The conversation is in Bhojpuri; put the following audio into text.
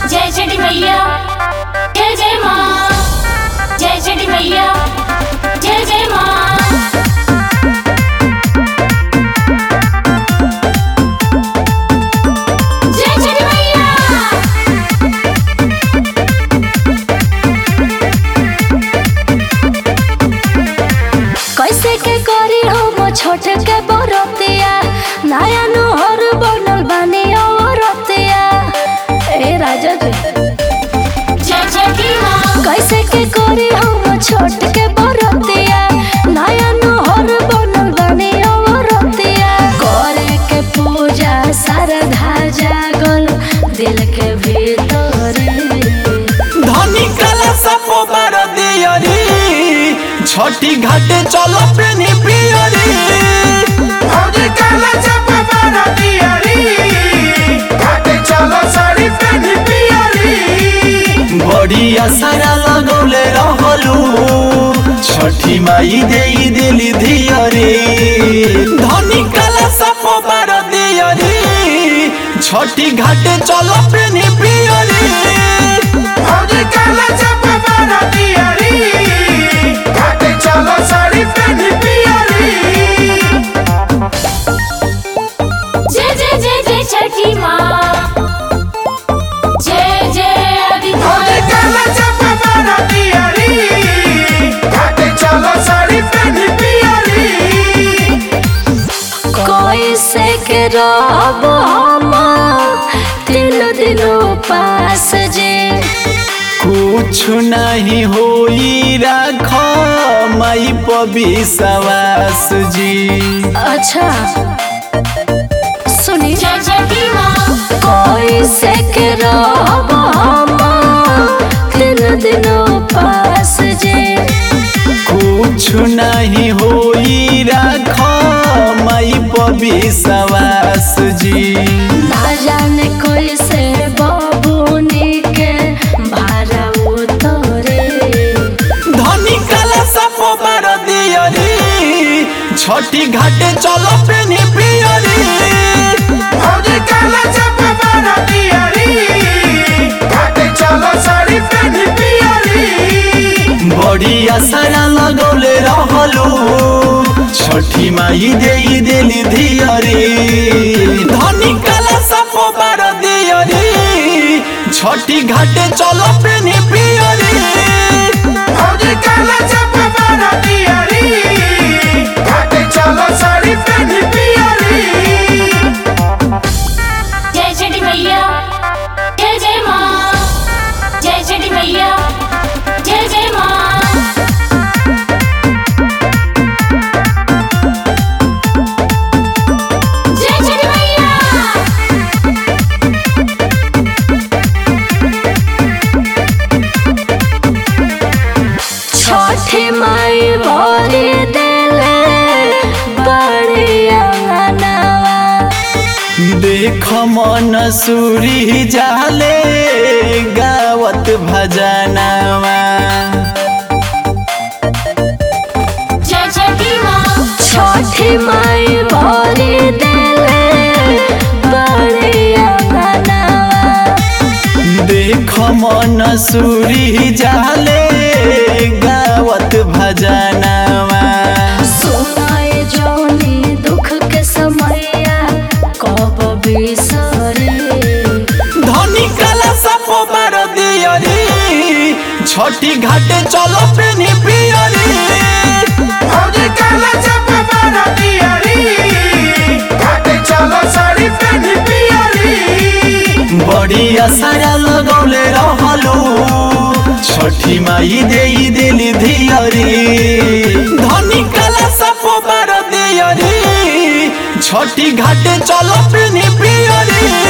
जय छठी मैया जय जय माँ जय छठी मैया जय जय माँ जय छठी मैया कैसे के करी हम छोट के बरतिया नया नहर बनल बानी औरतिया ए राजा जी जय छठी माँ कैसे के करी हम छोट के बरतिया नया नहर बनल बानी औरतिया करे के पूजा श्रद्धा जागल दिल के भीतर धनी कला सपो बार दियरी छठी घाटे चलो पेनी पियरी भौजी काला चप्पा मारा दियारी घाटे चलो साड़ी पहनी पियारी बड़ी आसारा लगौले रहलू छठी माई देई दिली धियरी धनी कला सपो बार दियरी छठी घाटे चलो पेनी पियरी भौजी काला चप्पा मारा दियारी घाटे चलो साड़ी पहनी पियारी जय जय जय जय छठी माँ जय जय आदि भौजी काला चप्पा मारा दियारी घाटे चलो साड़ी पहनी पियारी कैसे के रब हम तीन दिनों पास जे कुछ नहीं होई राख माई पविश्वास जी अच्छा सुनी जय छठी माँ कैसे के रब हम तीन दिनों पास जे कुछ नहीं होई राख माई पविश्वास जी ना जाने कैसे बबुनी के भाड़ा उतरे धनी कला सप बार दियरी छठी घाटे चलो पेनी पियरी भौजी काला चप्पा मारा दियारी घाटे चलो साड़ी पहनी पियारी बड़ी आसारा लगौले रहलू छठी माई देई दिली धियरी धनी कला सपो बार दियरी छठी घाटे चलो पेनी पियरी भौजी काला चप्पा मारा दियारी घाटे चलो साड़ी पहनी पियारी जय छठी मैया जय जय माँ जय छठी मैया जय जय माँ जय छठी मैया छठी माई भरी देले बड़ी अंगनावा देख मन सूरी जाले गावत भजनावा जय छठी माँ छठी माई भरी देले बड़ी अंगनावा देख मन सूरी जाले गावत भजनावा सुनाए जोनी दुख के समैया कब बिसरे धनी कला सपो बार दियरी छठी घाटे चलो पेनी पियरी भौजी काला चप्पा मारा दियारी घाटे चलो साड़ी पहनी पियारी बड़ी आसारा लगौले रहलू छठी माई देई दिली धियरी धनी कला सपो बार दियरी छठी घाटे चलो पेनी पियरी